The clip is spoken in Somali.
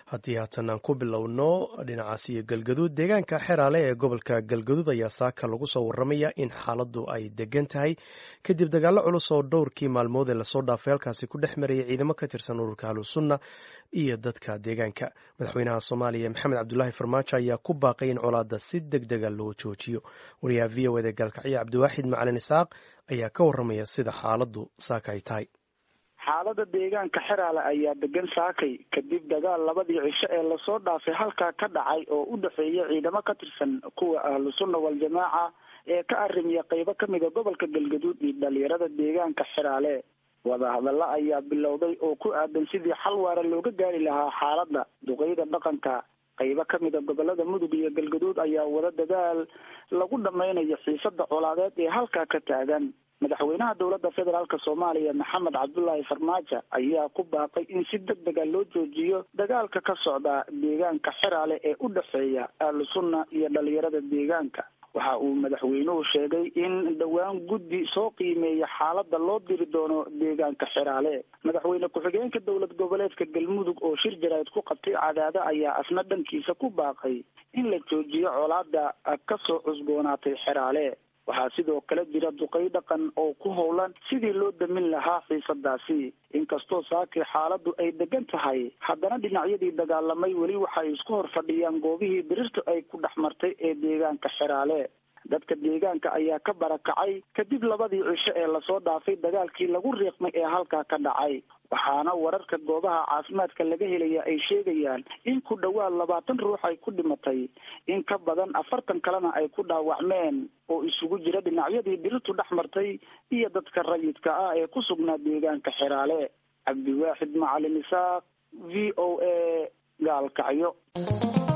haddii haatan aan ku bilowno dhinacaas iyo galgaduud deegaanka xeraale ee gobolka galgaduud ayaa saaka lagu soo waramaya in xaaladdu ay degan tahay kadib dagaallo culus oo dhowrkii maalmood ee lasoo dhaafay halkaasi ku dhex marayay ciidamo ka tirsan ururka ahlusunna iyo dadka deegaanka madaxweynaha soomaaliya maxamed cabdulaahi farmaajo ayaa ku baaqay in colaadda si deg dega loo joojiyo wariyaha v o eda gaalkacyo cabdiwaaxid macalin isaaq ayaa ka waramaya sida xaaladdu saaka ay tahay xaalada deegaanka xeraale ayaa degan saakay kadib dagaal labadii cisho ee lasoo dhaafay halkaa ka dhacay oo u dhexeeya ciidamo ka tirsan kuwa ahlu sunna waljamaaca ee ka arrimiya qeybo kamida gobolka galgaduud iyo dhalinyarada deegaanka xeraale wadahadalla ayaa bilowday oo ku aadan sidii xal waara looga gaari lahaa xaaladda duqeyda dhaqanka qeybo kamida gobolada mudug iyo galgaduud ayaa wada dadaal lagu dhameynayo xiisada colaadeed ee halkaa ka taagan madaxweynaha dowladda federaalk soomaaliya maxamed cabdulaahi farmaajo ayaa ku baaqay in si deg dega loo joojiyo dagaalka ka socda deegaanka xeraale ee u dhexeeya ahlu sunna iyo dhalinyarada deegaanka waxa uu madaxweynuhu sheegay in dhowaan guddi soo qiimeeya xaaladda loo diri doono deegaanka xeraale madaxweyne ku-xigeenka dowlad goboleedka galmudug oo shir jarayd ku qabtay cadaado ayaa asna dhankiisa ku baaqay in la joojiyo colaada kasoo cusboonaatay xeraale waxaa sidoo kale jira duqey dhaqan oo ku howlan sidii loo damin lahaa xiisadaasi inkastoo saakii xaaladdu ay degan tahay haddana dhinacyadii dagaalamay weli waxay isku hor fadhiyaan goobihii birirtu ay ku dhex martay ee deegaanka xeraale dadka deegaanka ayaa ka barakacay kadib labadii cisho ee lasoo dhaafay dagaalkii lagu riiqmay ee halkaa ka dhacay waxaana wararka goobaha caafimaadka laga helaya ay sheegayaan in ku dhowaad labaatan ruux ay ku dhimatay in ka badan afartan kalena ay ku dhaawacmeen oo isugu jira dhinacyadii birirtu dhex martay iyo dadka rayidka ah ee ku sugnaa deegaanka xeraale cabdiwaaxid macalin isaaq v o a gaalkacyo